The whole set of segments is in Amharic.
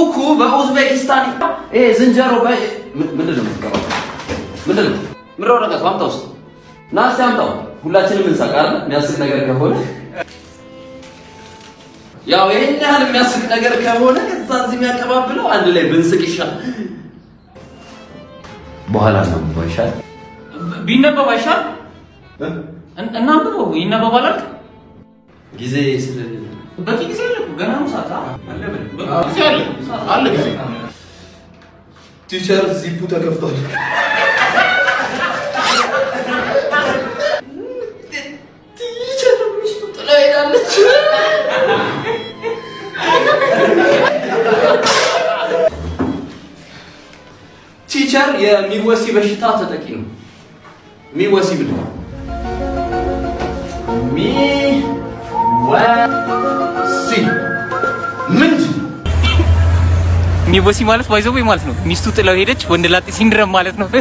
ኩኩ በኡዝቤኪስታን ይሄ ዝንጀሮ በ- ም- ምንድን ነው የምትቀባው? ምንድን ነው ምድረ ወረቀቱ አምጣ ውስጥ ና እስኪ አምጣው። ሁላችንም እንሳቅ አይደል? የሚያስቅ ነገር ከሆነ ያው ይሄን ያህል የሚያስቅ ነገር ከሆነ ከዛ እዚህ የሚያቀባብለው አንድ ላይ ብንስቅ ይሻል። በኋላ ነው ይሻል። ቢነበብ አይሻል? እናንብበው። ይነበባል አልክ? ጊዜ ስለ በቂ ጊዜ አለ እኮ ገና ነው ሰዓት አ- አለ በል። በቃ ጊዜ አለ አለ ጊዜ ቲቸር ዚፑ ተከፍቷል። ቲቸር ሚስቱ ጥላ ሄዳለች። ቲቸር የሚወሲ በሽታ ተጠቂ ነው። ሚወሲ ብል ሚወሲ ምንድን ነው? ሚቦሲ ማለት ባይዘው ማለት ነው ሚስቱ ጥለው ሄደች ወንድ ላጤ ሲንድረም ማለት ነው።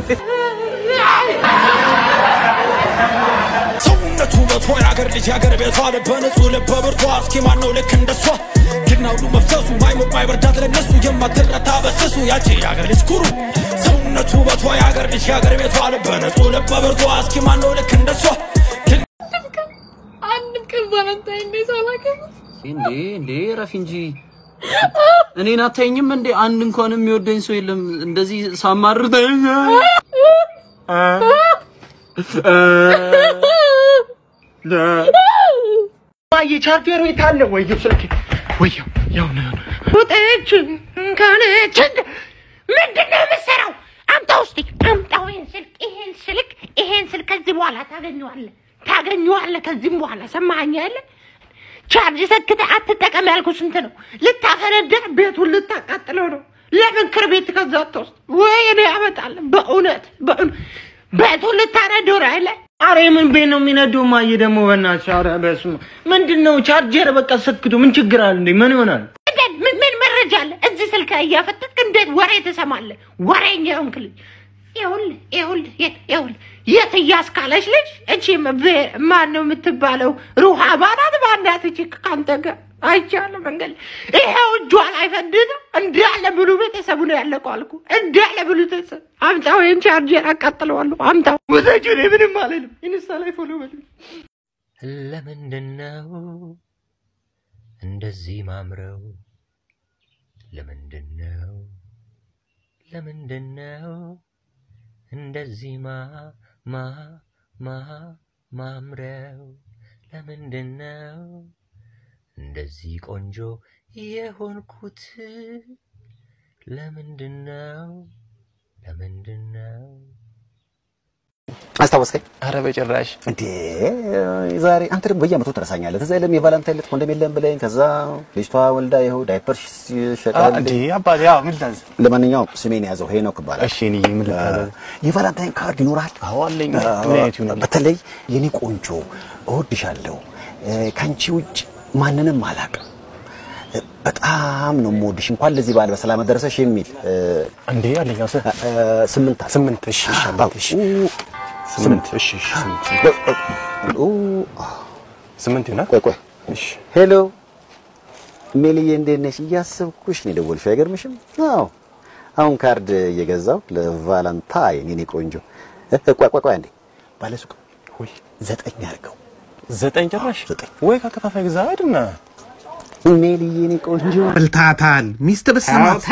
ሰውነቱ በቶ የአገር ልጅ የአገር ቤቷ ልበ ንጹህ ልበ ብርቷ እስኪ ማን ነው ልክ እንደሷ ግና ሁሉ መፍሰሱ ማይሞቅ ማይበርዳት ለነሱ የማትረታ በስሱ ያቺ የአገር ልጅ ኩሩ ሰውነቱ በቶ የአገር ልጅ የአገር ቤቷ ልበ ንጹህ ልበ ብርቷ እስኪ ማን ነው ልክ እንደሷ አንድ ቀን ቫለንታይን ዴይ ሳላከብር እንዴ እንዴ ረፊ እንጂ እኔን አታይኝም እንዴ? አንድ እንኳን የሚወደኝ ሰው የለም። እንደዚህ ሳማርር የቻርጀሩ የታለ? ወየው ስልክ ወየው ያው ነው ውጤች ከነች ምንድን ነው የምትሰራው? አምጣው እስኪ አምጣው ይሄን ስልክ ይሄን ስልክ ይሄን ስልክ ከዚህ በኋላ ታገኘዋለህ ታገኘዋለህ ከዚህም በኋላ ሰማኸኝ ያለ ቻርጅ ሰክተህ አትጠቀም ያልኩ ስንት ነው? ልታፈነዳ ቤቱን ልታቃጥለው ነው። ለምን ክርቢት ከዛ አትወስድ ወይ እኔ ያመጣል። በእውነት በእውነት ቤቱን ልታነደው ነው አይደለ? አረ ምን ቤት ነው የሚነደው? ማየ ደግሞ በእናትሽ ኧረ በስመ አብ ምንድን ነው ቻርጀር በቃ ሰክቶ ምን ችግር አለ እንዴ? ምን ይሆናል? እንዴት ምን ምን መረጃ አለ? እዚህ ስልክ ላይ እያፈተትክ እንዴት ወሬ ትሰማለህ? ወሬኛ የሆንክ ልጅ ይኸውልህ ይኸውልህ የት ይኸውልህ የት እያስካለች ልጅ እቺ ማን ነው የምትባለው? ሩሃ ባናት ባናት እቺ ከአንተ ጋር አይቻለሁ መንገድ ላይ። ይኸው እጇ ላይ ፈንድቶ እንዳለ ብሉ ቤተሰቡ ነው ያለቀው አልኩ። እንዳለ ብሉ ቤተሰብ አምጣው፣ ይህን ቻርጀር አቃጥለዋለሁ። አምጣው ወዛጅ እኔ ምንም አልልም። ኢንስታ ላይ ፎሎ በሉ። ለምንድን ነው እንደዚህ ማምረው? ለምንድን ነው ለምንድን ነው እንደዚህ ማ ማ ማ ማምረው? ለምንድን ነው እንደዚህ ቆንጆ የሆንኩት? ለምንድን ነው ለምንድን ነው አስታወስከኝ? አረ በጭራሽ እንዴ ዛሬ አንተ ደግሞ በየዓመቱ ትረሳኛለህ። ትዝ አይልም የቫላንታይን ዕለት ኮንዶም የለም ብለኝ፣ ከዛ ልጅቷ ወልዳ ይኸው ዳይፐር ይሸጣል። እንዴ አባቴ ያው ምን ላዝ ለማንኛውም ስሜን የያዘው ሄኖክ ይባላል። እሺ እኔ ምን ልታዘዝ? የቫላንታይን ካርድ ይኖራል? አዎ አለኝ። ምን አይነት ይሆናል? በተለይ የኔ ቆንጆ እወድሻለሁ፣ ከአንቺ ውጭ ማንንም አላውቅም፣ በጣም ነው የምወድሽ፣ እንኳን ለዚህ በዓል በሰላም አደረሰሽ የሚል እንዴ አለኝ። አሰ ስምንት ስምንት እሺ እሺ አባቴ እሺ ስምንት እሺ እሺ ስምንት ስምንት ይሆናል። ቆይ ቆይ እሺ ሄሎ ሜልዬ እንዴት ነሽ? እያሰብኩሽ ነው የደወልሽው። አይገርምሽም? አዎ አሁን ካርድ እየገዛው ለቫላንታይን የኔ ቆንጆ። ቆይ ቆይ ቆይ አንዴ ባለሱቅ ወይ ዘጠኝ አድርገው። ዘጠኝ ጭራሽ ዘጠኝ ወይ ከከፋፋይ ግዛ አይደና ሜልዬ የኔ ቆንጆ በልታታል። ሚስት ብትሰማት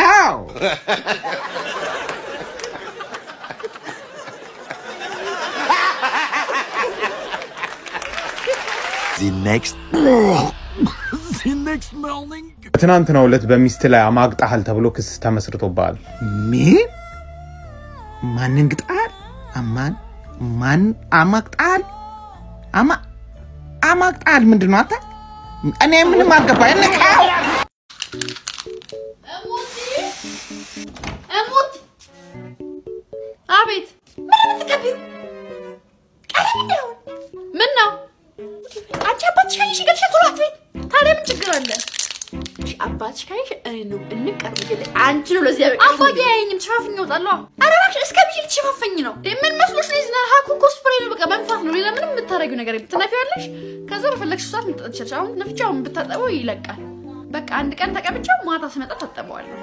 በትናንትናው ዕለት በሚስት ላይ አማግጣሃል ተብሎ ክስ ተመስርቶብሃል። ምን? ማንን ግጣል? አማን ማን አማግጣል? አማ አማግጣል ምንድን ነው አንተ? እኔ ምንም አልገባኝ። ንቃው እሙት አቤት ምን የምትቀቢው ቀለም እንዳይሆን ምን ነው አንቺ አባትሽ ካይሽ ገድሽ ቶሎ አትበይ ታዲያ ምን ችግር አለ እሺ አባትሽ ካይሽ እኔ ነው እንቀርብ ግን አንቺ ነው ለዚህ ያበቃ አባዬ አያየኝም ተሸፋፍኝ እወጣለሁ ኧረ እባክሽ እስከ ብዬ ልትሸፋፈኝ ነው እንዴ ምን መስሎሽ ነው ዝና ሀኩ ኮስፕሬ ነው በቃ መንፋት ነው ሌላ ምንም የምታደርጊው ነገር የለም ትነፊዋለሽ ከዛ በፈለግሽ ሰዓት መጠጣት ትችላለሽ አሁን ነፍቼ አሁን ብታጠበው ይለቃል በቃ አንድ ቀን ተቀብቼው ማታ ስመጣ ታጠበዋለሁ።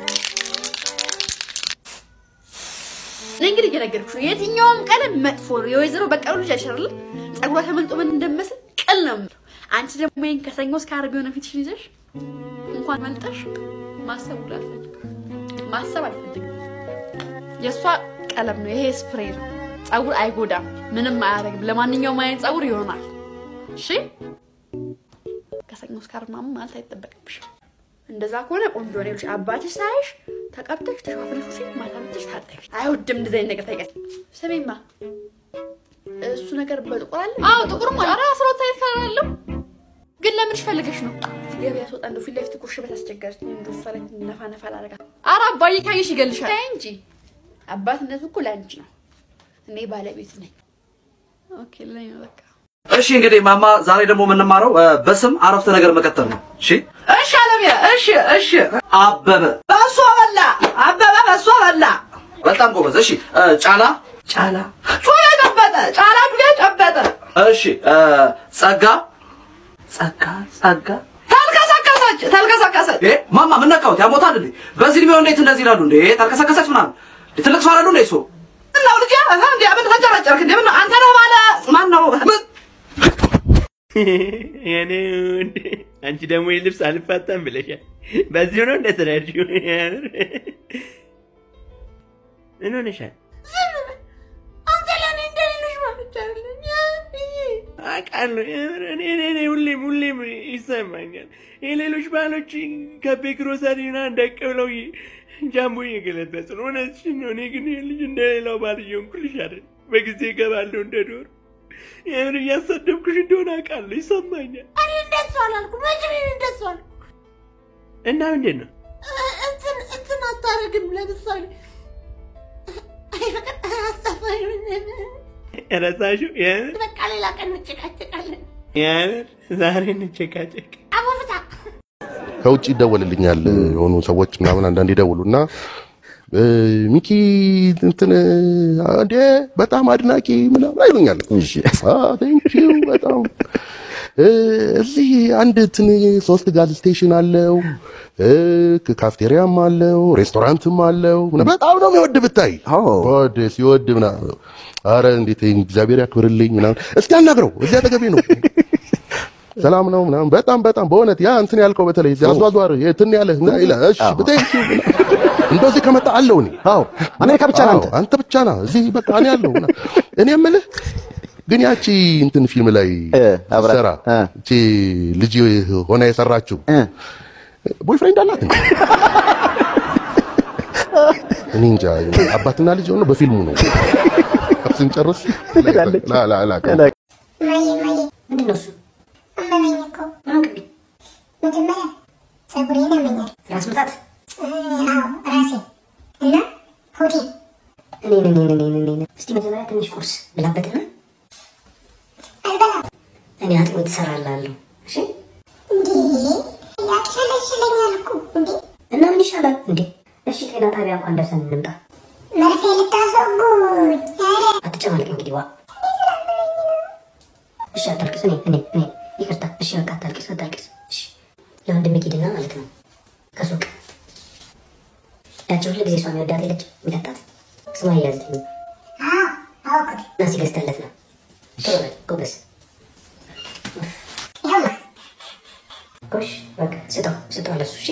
እኔ እንግዲህ እየነገርኩሽ ነው፣ የትኛውም ቀለም መጥፎ ነው። የወይዘሮ በቀሉ ልጅ አይሻልም? ጸጉሯ ተመልጦ ምን እንደመስል ቅል ነው የምለው። አንቺ ደግሞ ይሄን ከሰኞ እስከ ዓርብ የሆነ ፊትሽን ይዘሽ እንኳን መልጠሽ ማሰብ ሁሉ አልፈልግም፣ ማሰብ አልፈልግም። የእሷ ቀለም ነው፣ ይሄ ስፕሬ ነው። ጸጉር አይጎዳም፣ ምንም አያደርግም። ለማንኛውም አይነት ጸጉር ይሆናል። እሺ ከሰኞ እስከ ዓርብ ምናምን ማለት አይጠበቅብሽም። እንደዛ ከሆነ ቆንጆ ነው። ይኸውልሽ አባትሽ ሳይሽ ተቀብተሽ ተሸፋፍነሽ ውጪ፣ ማታ መጥተሽ ታጠቢ። አይወድም እንደዚህ አይነት ነገር ታይቀር። ስሜማ እሱ ነገር በጥቁር አለ? አዎ ጥቁር ማለት ኧረ አስራ ሁለት አይነት ከለር አለው። ግን ለምንሽ ፈልገሽ ነው? ገበያ ስወጣ እንደው ፊት ለፊት እኮ ሽበት አስቸገረች። እንደው እሷ ላይ ነፋ ነፋ ላደርጋት። ኧረ አባዬ ካየሽ ይገልሻል። ተይ እንጂ አባትነቱ እኮ ለአንቺ ነው። እኔ ባለቤት ነኝ። ኦኬ ለኔ ነው በቃ እሺ እንግዲህ ማማ ዛሬ ደግሞ የምንማረው እ፣ በስም አረፍተ ነገር መቀጠል ነው። እሺ እሺ አለምዬ እሺ እሺ አበበ በእሷ በላ አበበ በእሷ በላ በጣም ጎበዝ እሺ እ፣ ጫላ ጫላ ጩቤ ጨበጠ ጫላ ጩቤ ጨበጠ እሺ እ፣ ጸጋ ጸጋ ጸጋ ተልከሰከሰች ተልከሰከሰች እ ማማ ምን ነካሁት ያሞታል እንዴ በዚህ እድሜው እንዴት እንደዚህ ይላሉ እንዴ ተልከሰከሰች ምናምን እንዴ ትልቅ ሰው አይደሉ እንዴ እሱ እናው ልጅ እህ እንዴ ምን ተንጨረጨርክ እንዴ ምን አንተ ነህ ባለ ማን ነው ምን የኔ ወንድ አንቺ ደግሞ ይህ ልብስ አልፋታም ብለሻል። በዚሁ ነው እንደተረዳሽው። ምን ሆነሻል? አንተ ለእኔ እንደ ሌሎች ማለት አይደለም። አውቃለሁ። የምር እኔ እኔ እኔ ሁሌም ሁሌም ይሰማኛል። የሌሎች ባሎች ከቤ ግሮሰሪ ምናምን ደቅ ብለው ጃምቦ እየገለበጡ ነው። እውነትሽን ነው። እኔ ግን ይህ ልጅ እንደ ሌላው ባል እየሆንኩልሽ አይደል። በጊዜ እገባለሁ እንደ ዶር። የምር እያሰደብኩሽ እንደሆነ አውቃለሁ፣ ይሰማኛል። እኔ እንደሱ አላልኩም። መቼ እኔ እንደሱ አልኩ? እና ምንድን ነው እ- እንትን እንትን አታረግም። ለምሳሌ አይ በቃ አስጠፋኝ። ረሳሽው? የምር በቃ ሌላ ቀን እንጨቃጨቃለን። የምር ዛሬ እንጨቃጨቅ። አቦፍታ ከውጭ ይደወልልኛል የሆኑ ሰዎች ምናምን አንዳንድ ይደውሉ እና እ፣ ሚኪ እንትን እንዴ በጣም አድናቂ ምናምን አይሉኛል። ቴንኪው በጣም እ፣ እዚህ አንድ እንትን ሶስት ጋዝ ስቴሽን አለው እ፣ ካፍቴሪያም አለው ሬስቶራንትም አለው ምናምን በጣም ነው የሚወድ ብታይ ወድ ሲወድ ምናምን አረ እንዴት እግዚአብሔር ያክብርልኝ ምናምን እስኪ አናግረው እዚህ አጠገቤ ነው ሰላም ነው ምናምን በጣም በጣም በእውነት ያ እንትን ያልከው በተለይ እዚህ አዟዟር የትን ያለ ይላል። እሺ ብቴንኪ እንደው እዚህ ከመጣ አለው እኔ አዎ አሜሪካ ብቻ ነህ አንተ? አንተ ብቻ ና እዚህ በቃ እኔ አለሁ ምናምን። እኔ የምልህ ግን ያቺ እንትን ፊልም ላይ አብራ- ሰራ እቺ ልጅ ሆና የሰራችው ቦይፍሬንድ አላት እንዴ? እኔ እንጃ አባትና ልጅ ሆነ በፊልሙ ነው ስንጨርስ ላ ላ ላ ምንድን ነው እሱ? አመመኝ እኮ ምን ሆንክብኝ? መጀመሪያ ፀጉሬን ያመኛል። ራስ ምታት? አዎ ራሴ እና ሆዴ። እኔ እኔ እኔ እኔ እኔ እስቲ መጀመሪያ ትንሽ ቁርስ ብላበትና አልበላም። እኔ አጥሚት እሰራልሃለሁ። እሺ እንዴ ያቅለሽለኛል እኮ እንዴ። እና ምን ይሻላል እንዴ? እሺ ጤና ጣቢያ እንኳን ደርሰን እንምጣ። መርፌ ልታስወጉኝ? ኧረ አትጨማልቅ እንግዲህ ዋ እሺ አታልቅስ። እኔ እኔ እኔ ይቅርታ። እሺ በቃ አታልቅስ፣ አታልቅስ። እሺ ለወንድሜ ሂድና ማለት ነው ከሱቅ ያቺ ሁሉ ጊዜ እሷ የሚወዳት የለች የሚጠጣት ስሟ እያዝልኝ እና ሲገዝተለት ነው። ቶሎ በል ጎበዝ። ጎሽ በቃ ስጠው ስጠው ለሱ እሺ።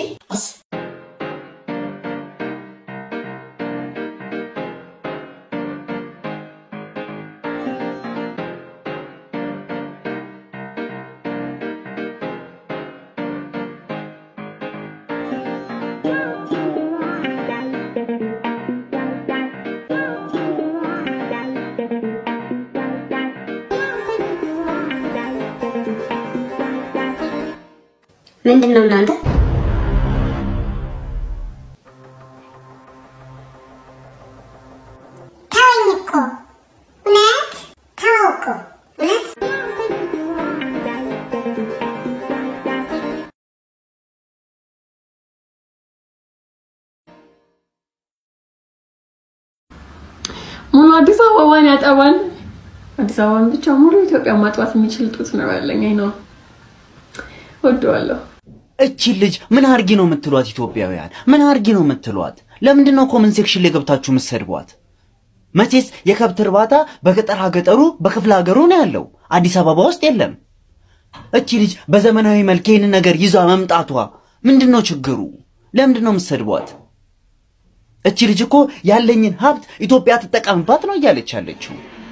ምንድን ነው እናንተ? ተወኝ እኮ እውነት ተወው እኮ እውነት ሙሉ አዲስ አበባን ያጠባል። አዲስ አበባን ብቻ ሙሉ ኢትዮጵያ ማጥባት የሚችል ጡት ነው ያለኝ። አይ ነው ወደዋለሁ። እቺ ልጅ ምን አርጊ ነው የምትሏት? ኢትዮጵያውያን ምን አርጊ ነው የምትሏት? ለምንድን ነው ኮመንት ሴክሽን ላይ ገብታችሁ የምትሰድቧት? መቼስ የከብት እርባታ በገጠር ሀገጠሩ በክፍለ ሀገሩ ነው ያለው፣ አዲስ አበባ ውስጥ የለም። እቺ ልጅ በዘመናዊ መልክ ይህንን ነገር ይዟ መምጣቷ ምንድን ነው ችግሩ? ለምንድን ነው የምትሰድቧት? እቺ ልጅ እኮ ያለኝን ሀብት ኢትዮጵያ ትጠቀምባት ነው እያለች ያለችው።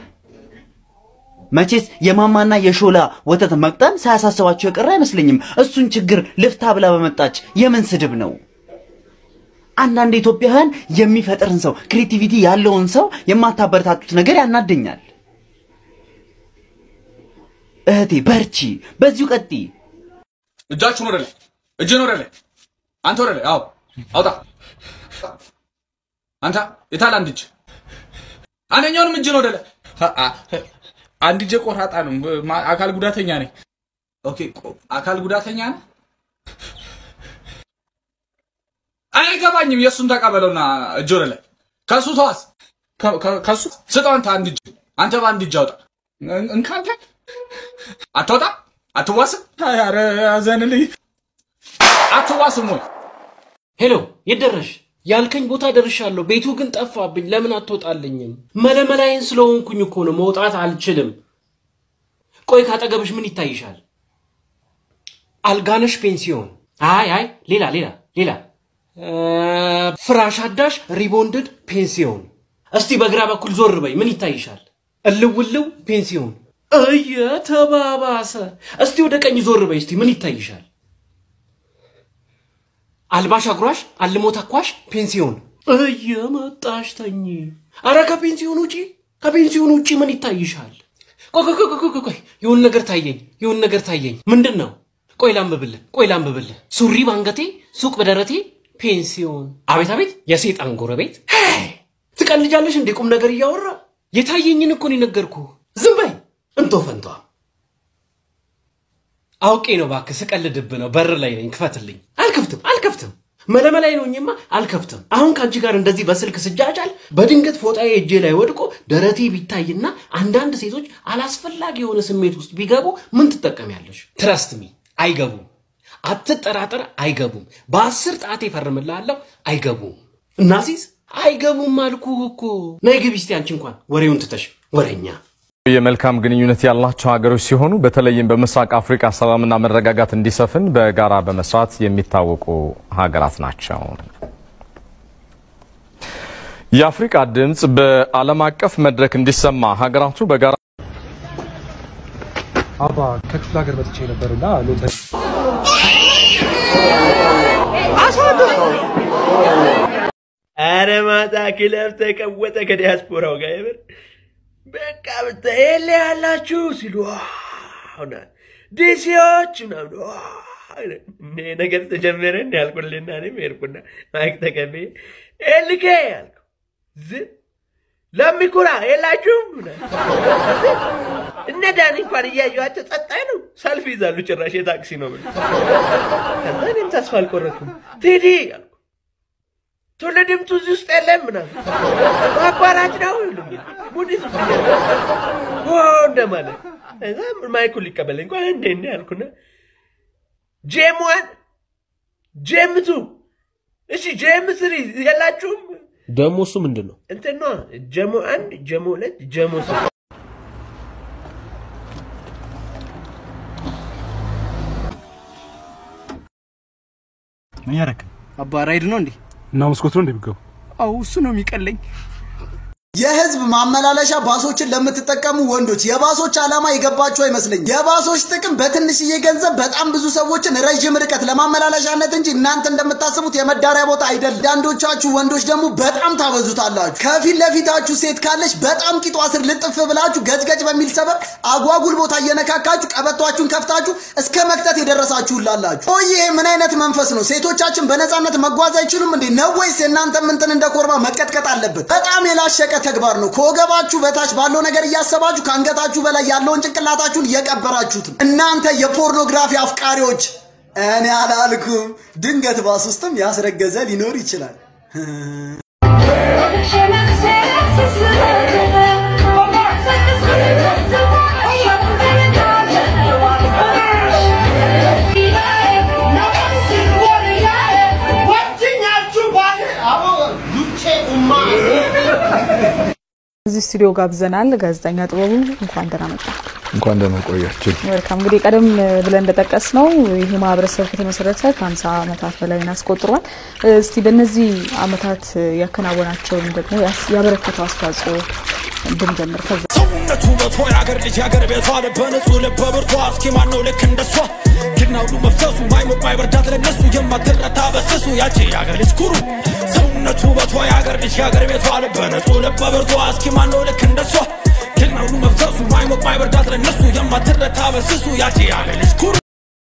መቼስ የማማና የሾላ ወተት መቅጠን ሳያሳስባቸው የቀረ አይመስለኝም። እሱን ችግር ልፍታ ብላ በመጣች የምን ስድብ ነው? አንዳንድ ኢትዮጵያውያን የሚፈጥርን ሰው ክሬቲቪቲ ያለውን ሰው የማታበረታቱት ነገር ያናደኛል። እህቴ በርቺ፣ በዚሁ ቀጥይ። እጃችሁን ወደ ላይ፣ እጅን ወደ ላይ፣ አንተ ወደ ላይ። አዎ አውጣ። አንተ የታል አንድ እጅ? አንደኛውንም እጅን ወደ ላይ። አንድ እጄ ቆራጣ ነው። ማ- አካል ጉዳተኛ ነኝ። ኦኬ፣ ቆ- አካል ጉዳተኛ ነህ? አይገባኝም። የእሱን ተቀበለውና እጅ ወደ ላይ። ከሱ ተዋስ፣ ከ- ከ- ከሱ ስጠው። አንተ አንድ እጅ፣ አንተ በአንድ እጅ አውጣ። እንካንተ አትወጣ፣ አትዋስም፣ ኧረ ያዘንልኝ። አትዋስም ወይ ሄሎ፣ የት ደረሽ? ያልከኝ ቦታ ደርሻለሁ። ቤቱ ግን ጠፋብኝ። ለምን አትወጣልኝም? መለመላይን ስለሆንኩኝ እኮ ነው። መውጣት አልችልም። ቆይ ካጠገብሽ ምን ይታይሻል? አልጋነሽ ፔንሲዮን። አይ አይ፣ ሌላ ሌላ ሌላ እ፣ ፍራሽ አዳሽ ሪቦንድድ ፔንሲዮን። እስቲ በግራ በኩል ዞር በይ። ምን ይታይሻል? እልውልው ፔንሲዮን። እየተባባሰ። እስቲ ወደ ቀኝ ዞር በይ። እስቲ ምን ይታይሻል? አልባሽ አጉራሽ አልሞ ተኳሽ ፔንሲዮን እየመጣሽ ተኝ። አረ ከፔንሲዮን ውጪ ከፔንሲዮን ውጪ ምን ይታይሻል? ቆይ ቆይ ቆይ ቆይ ቆይ ቆይ የሆነ ነገር ታየኝ፣ የሆነ ነገር ታየኝ። ምንድን ነው? ቆይ ላንብብልህ፣ ቆይ ላንብብልህ። ሱሪ ባንገቴ፣ ሱቅ በደረቴ፣ ፔንሲዮን። አቤት አቤት፣ የሴጣን ጎረቤት። ሄይ፣ ትቀልጃለሽ እንዴ? ቁም ነገር እያወራ የታየኝን እኮ ነው የነገርኩህ። ዝም በይ እንቶ ፈንቷ። አውቄ ነው እባክህ፣ ስቀልድብህ ነው። በር ላይ ነኝ፣ ክፈትልኝ። አልከፍትም፣ አልከፍትም። መለመላይ ነውኝማ አልከፍትም። አሁን ከአንቺ ጋር እንደዚህ በስልክ ስጃጃል በድንገት ፎጣዬ እጄ ላይ ወድቆ ደረቴ ቢታይና አንዳንድ ሴቶች አላስፈላጊ የሆነ ስሜት ውስጥ ቢገቡ ምን ትጠቀሚያለሽ? ትረስት ሚ አይገቡም። አትጠራጠር፣ አይገቡም። በአስር ጣቴ ፈርምልሃለሁ፣ አይገቡም። እናሲስ አይገቡም አልኩህ እኮ። ነይ ግቢ እስቲ አንቺ እንኳን ወሬውን ትተሽ ወሬኛ የመልካም ግንኙነት ያላቸው ሀገሮች ሲሆኑ በተለይም በምስራቅ አፍሪካ ሰላምና መረጋጋት እንዲሰፍን በጋራ በመስራት የሚታወቁ ሀገራት ናቸው። የአፍሪካ ድምፅ በዓለም አቀፍ መድረክ እንዲሰማ ሀገራቱ በጋራ አባ ከክፍለ ሀገር መጥቼ ነበርና ሎተሪ አረ ማታ ክለብ ተቀወጠ ከዲያስፖራው ጋር የምር በቃ ብታይ የለ ያላችሁ ሲሉ ዋውና ዲሲዎች ምናምን ዋው እኔ ነገር ተጀመረ እንዲ ያልኩልና እኔም ሄድኩና ማይክ ተቀብዬ ኤልኬ ያልኩ ዝም ለሚኩራ የላችሁም እነ ዳኒ እንኳን እያየኋቸው ጸጥ አይሉ ሰልፍ ይዛሉ። ጭራሽ የታክሲ ነው ብሎ ከዛ እኔም ተስፋ አልቆረጥኩም። ቴዲ አልኩ ቶሎ ድምቱ እዚህ ውስጥ የለም ምናምን ማቋራጭ ነው ይሉኛል። ሙድ ይዙብኛል ኦ እንደማለት ከዛ ማይኩን ሊቀበለኝ እንኳን እንዴ እንዴ አልኩና ጄም ዋን ጄም ቱ እሺ ጄም ስሪ የላችሁም ደግሞ እሱ ምንድን ነው? እንትን ነዋ ጀሞ አንድ ጀሞ ሁለት ጀሞ ሶስት ምን ያደረክ አባ ራይድ ነው እንዴ? እና መስኮት ነው እንደሚገቡ አው እሱ ነው የሚቀለኝ። የህዝብ ማመላለሻ ባሶችን ለምትጠቀሙ ወንዶች የባሶች ዓላማ የገባችሁ አይመስለኝም። የባሶች ጥቅም በትንሽዬ ገንዘብ በጣም ብዙ ሰዎችን ረዥም ርቀት ለማመላለሻነት እንጂ እናንተ እንደምታስቡት የመዳሪያ ቦታ አይደለም። አንዳንዶቻችሁ ወንዶች ደግሞ በጣም ታበዙታላችሁ። ከፊት ለፊታችሁ ሴት ካለች በጣም ቂጧ ስር ልጥፍ ብላችሁ ገጭገጭ በሚል ሰበብ አጓጉል ቦታ እየነካካችሁ ቀበቷችሁን ከፍታችሁ እስከ መክተት የደረሳችሁላላችሁ። ቆይ ይሄ ምን አይነት መንፈስ ነው? ሴቶቻችን በነፃነት መጓዝ አይችሉም እንዴ? ነው ወይስ የእናንተም እንትን እንደ ኮርባ መቀጥቀጥ አለበት? በጣም የላሸቀ ተግባር ነው። ከወገባችሁ በታች ባለው ነገር እያሰባችሁ ከአንገታችሁ በላይ ያለውን ጭንቅላታችሁን እየቀበራችሁት ነው። እናንተ የፖርኖግራፊ አፍቃሪዎች፣ እኔ አላልኩም። ድንገት ባስ ውስጥም ያስረገዘ ሊኖር ይችላል። እዚህ ስቱዲዮ ጋብዘናል። ጋዜጠኛ ጥበቡ እንኳን ደህና መጣ። እንኳን ደህና ቆያችሁ። መልካም እንግዲህ ቀደም ብለን እንደጠቀስ ነው ይህ ማህበረሰብ ከተመሰረተ ከ50 ዓመታት በላይ አስቆጥሯል። እስቲ በእነዚህ ዓመታት ያከናወናቸውን ደግሞ ያስ- ያበረከተው አስተዋጽኦ እንድንጀምር ከዛ ሰውነቱ ውበቷ የአገር ልጅ የአገር ቤቷ ልበ ንጹህ ልበ ብርቷ እስኪ ማነው ልክ እንደሷ ጀግና ሁሉ መፍሰሱ ማይሞቅ ማይበርዳት ለነሱ የማትረታ በስሱ ያቺ የአገር ልጅ ኩሩ ሰውነቱ ውበቷ የአገር ልጅ የአገር ቤቷ ልበ ንጹህ ልበ ብርቷ እስኪ ማነው ልክ እንደሷ ጀግና ሁሉ መፍሰሱ ማይሞቅ ማይበርዳት ለነሱ የማትረታ በስሱ ያቺ የአገር ልጅ ኩሩ